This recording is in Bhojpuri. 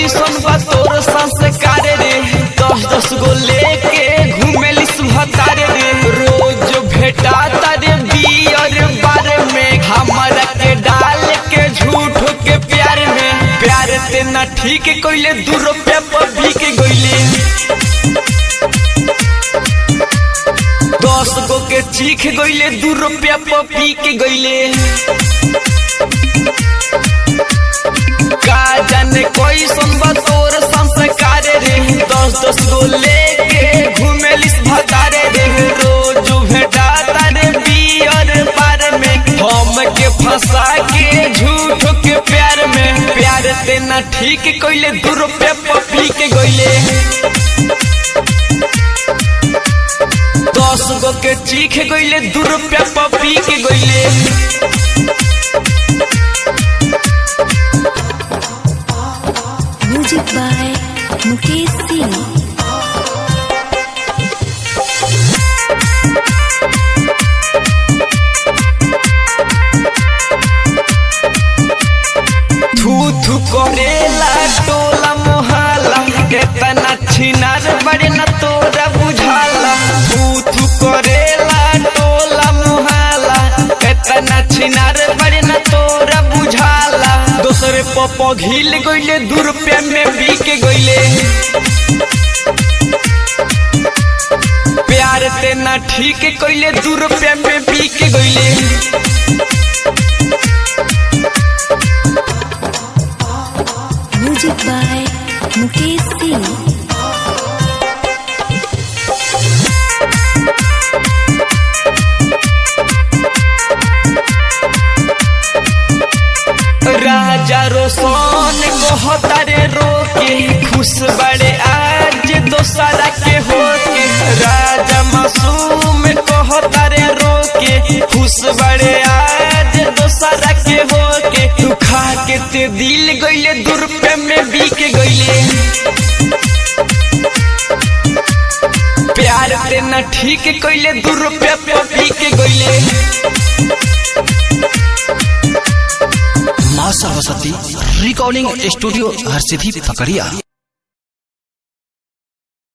कैसन बा तोर संस्कार रे दस दस गो लेके घूमेलिस भतारे रे रोज भेटा तारे बियर बार में हमरा के डाल के झूठ के प्यार में प्यार ते ना ठीक कोइले दू रुपया पर बिक गइले दस गो के चीख गइले दू रुपया पर बिक गइले का जाने कोई सुनबा तोर संस्कार रे दस दस गो लेके घूमेलिस भतारे रे रोज भेटा तारे बियर पार में हम के फंसा के झूठ के प्यार में प्यार ते ना ठीक कोइले दू रुपया पपी के गइले दस गो के चीख गइले दू रुपया पपी के गइले Music by Mukesh Singh. थू थू करेला टोला मोहल्ला केतना छिनार बड़े न तोरा बुझाला थू थू करेला टोला मोहल्ला केतना छिनार बड़े न तोरा बुझाला दोसरे पप घिल गइले दू रुपया में बिक गइले प्यार ते ना ठीक कइले दू रुपया में बिक गइले Music by Mukesh Singh. राजा रोशन कहता रे रोके खुश बड़े आज दोसरा के होके राजा मासूम कहता रे रोके खुश बड़े आज दोसरा के होके तू खा के ते दिल गइले दू रुपया में बिक गइले प्यार ते ना ठीक कइले दू रुपया पे बिक गइले माँ सरस्वती रिकॉर्डिंग स्टूडियो हरसिद्धि पकड़िया